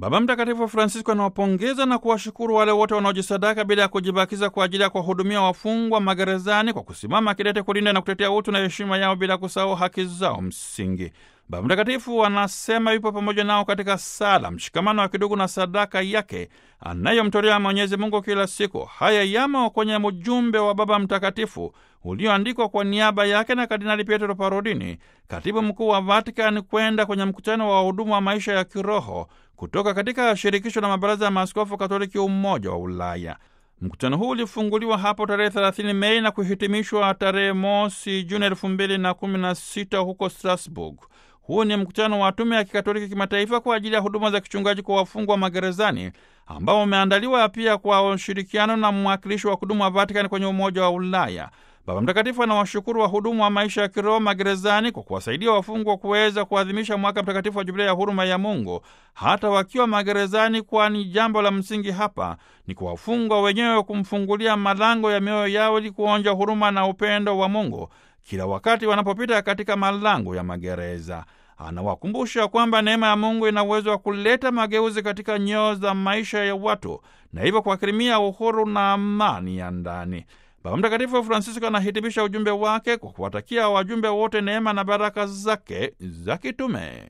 Baba Mtakatifu Francisco anawapongeza na kuwashukuru wale wote wanaojisadaka bila ya kujibakiza kwa ajili ya kuwahudumia wafungwa magerezani kwa kusimama kidete kulinda na kutetea utu na heshima yao bila kusahau haki zao msingi. Baba Mtakatifu anasema yupo pamoja nao katika sala, mshikamano wa kidugu na sadaka yake anayomtolea Mwenyezi Mungu kila siku. Haya yamo kwenye ujumbe wa Baba Mtakatifu ulioandikwa kwa niaba yake na Kardinali Pietro Parolini, katibu mkuu wa Vatikani, kwenda kwenye mkutano wa wahudumu wa maisha ya kiroho kutoka katika shirikisho la mabaraza ya maaskofu Katoliki Umoja wa Ulaya. Mkutano huu ulifunguliwa hapo tarehe 30 Mei na kuhitimishwa tarehe mosi Juni elfu mbili na kumi na sita huko Strasbourg. Huu ni mkutano wa tume ya kikatoliki kimataifa kwa ajili ya huduma za kichungaji kwa wafungwa magerezani ambao umeandaliwa pia kwa ushirikiano na mwakilishi wa kudumu wa Vatikani kwenye Umoja wa Ulaya. Baba Mtakatifu anawashukuru wahudumu wa maisha ya kiroho magerezani kwa kuwasaidia wafungwa kuweza kuadhimisha mwaka mtakatifu wa Jubilia ya huruma ya Mungu hata wakiwa magerezani, kwani jambo la msingi hapa ni kwa wafungwa wenyewe kumfungulia malango ya mioyo yao ili kuonja huruma na upendo wa Mungu kila wakati wanapopita katika malango ya magereza. Anawakumbusha kwamba neema ya Mungu ina uwezo wa kuleta mageuzi katika nyoyo za maisha ya watu na hivyo kuwakirimia uhuru na amani ya ndani. Baba Mtakatifu Francisco anahitimisha ujumbe wake kwa kuwatakia wajumbe wote neema na baraka zake za kitume.